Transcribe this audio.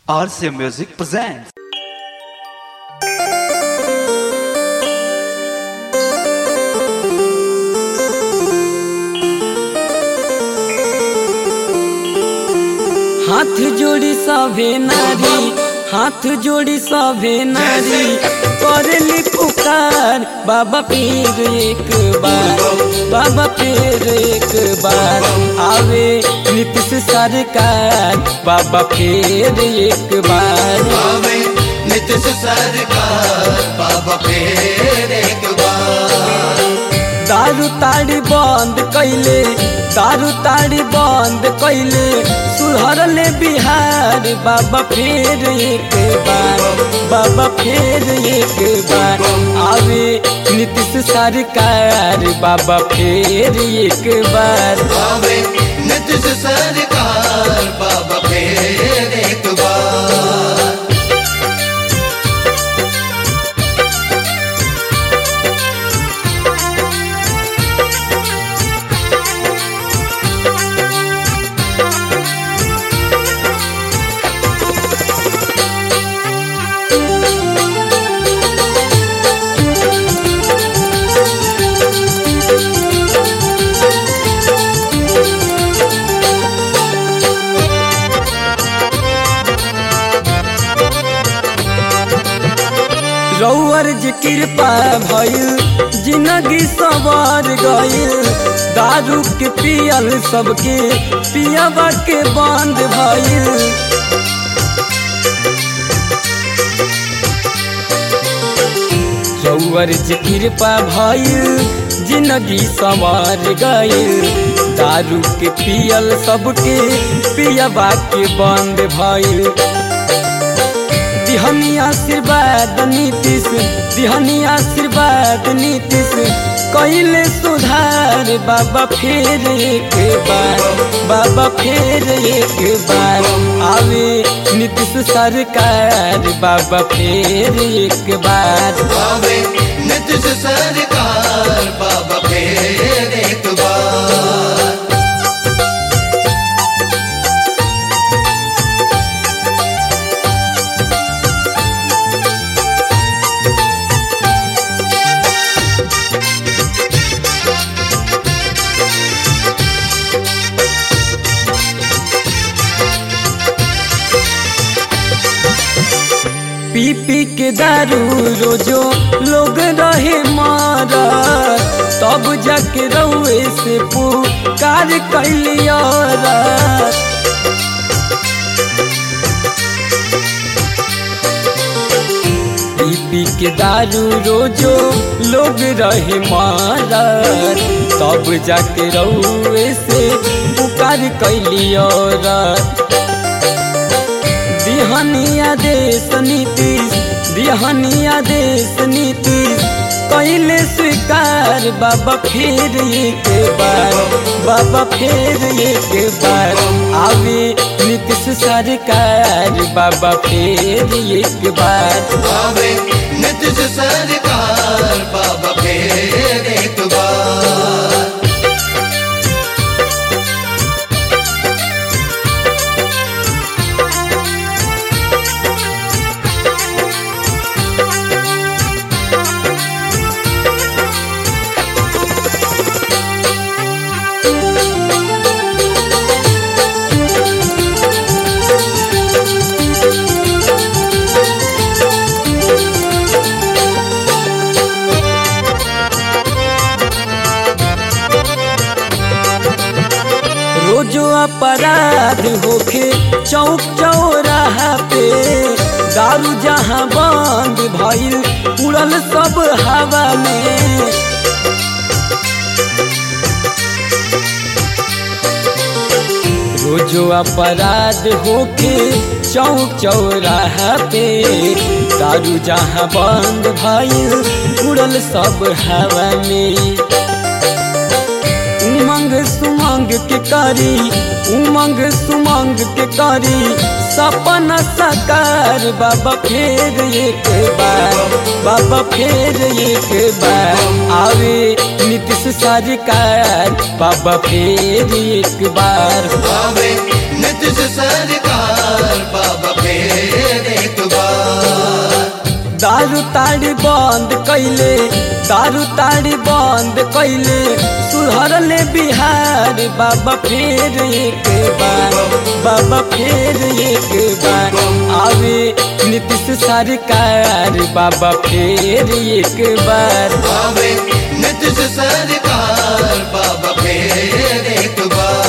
RCA Music presents. हाथ जोड़ी सभे नारी हाथ जोड़ी सभे नारी करली पुकार बाबा फिर एक बार बाबा फिर एक बार आवे नीतीश सरकार बाबा फिर एक बार आवे नीतीश सरकार बाबा फिर एक बार दारू ताड़ी बंद कैले दारू ताड़ी बंद कैले सुधरले बिहार बाबा फिर एक बार बाबा फिर एक बार आवे नीतीश सरकार बाबा फिर एक बार आवे नीतीश सरकार बाबा फिर एक बार रौअर जी कृपा भइल जिंदगी सवार गइल दारू के पियल सबके पियाबा के बंद भइल रौअर जी कृपा भइल जिंदगी सवार गइल दारू के पियल सबके पियाबा के बंद भइल दिहनी आशीर्वाद नीतीश दिहनी आशीर्वाद नीतीश कैले सुधार बाबा फिर एक बार बाबा फिर एक बार आवे नीतीश सरकार बाबा फिर एक बार आवे नीतीश सरकार बाबा फिर एक बार पी पी के दारू रोजो लोग रहे मारा तब जाके रउए से पुकार कैलिया पी पी के दारू रोजो लोग रहे मारा तब जाके रउए से पुकार कैलिया दिहनिया देश नीतीश दिहनिया देश नीतीश कैले स्वीकार बाबा फिर एक बार बाबा फिर एक बार आवे नीतीश सरकार बाबा फिर एक बार आवे नीतीश सरकार बाबा फिर एक बार रोजो अपराध होखे चौक चौराहा पे दारू जहाँ बंद भइल उड़ल सब हवा में रोजो अपराध होके चौक चौराहा पे दारू जहाँ बंद भइल उड़ल सब हवा में उमंग सुमंग के करी उमंग सुमंग के करी सपना साकार बाबा फिर एक बार बाबा फिर एक बार आवे नीतीश सरकार बाबा फिर एक बार आवे नीतीश सरकार बाबा फिर एक बार दारू ताड़ी बंद कैले दारू ताड़ी बंद कैले सुधरले बिहार बाबा फिर एक बार बाबा फिर एक बार आवे नीतीश सरकार बाबा फिर एक बार आवे नीतीश सरकार बाबा फिर एक बार